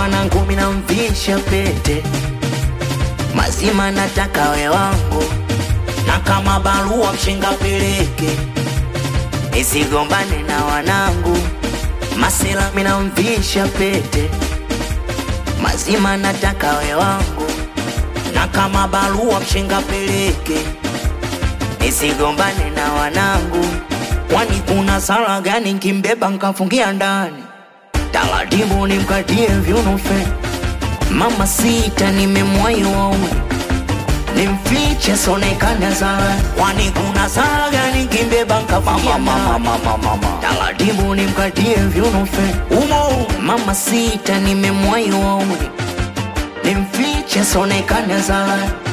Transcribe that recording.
mwanangu minamvisha pete mazima nataka we wangu na kama barua mshenga peleke nisigombane na wanangu masela minamvisha pete mazima nataka we wangu na kama barua mshenga peleke nisigombane na wanangu kwani kuna sala gani nkimbeba nkafungia ndani taratibu nimkatie vyunufe mama sita nimemwai wauni nimfiche sonekane sala kwani kuna sala gani nkimbeba nkafungia ndani taratibu nimkatie vyunufe umo mama sita nimemwai wauni nimfiche sonekane sala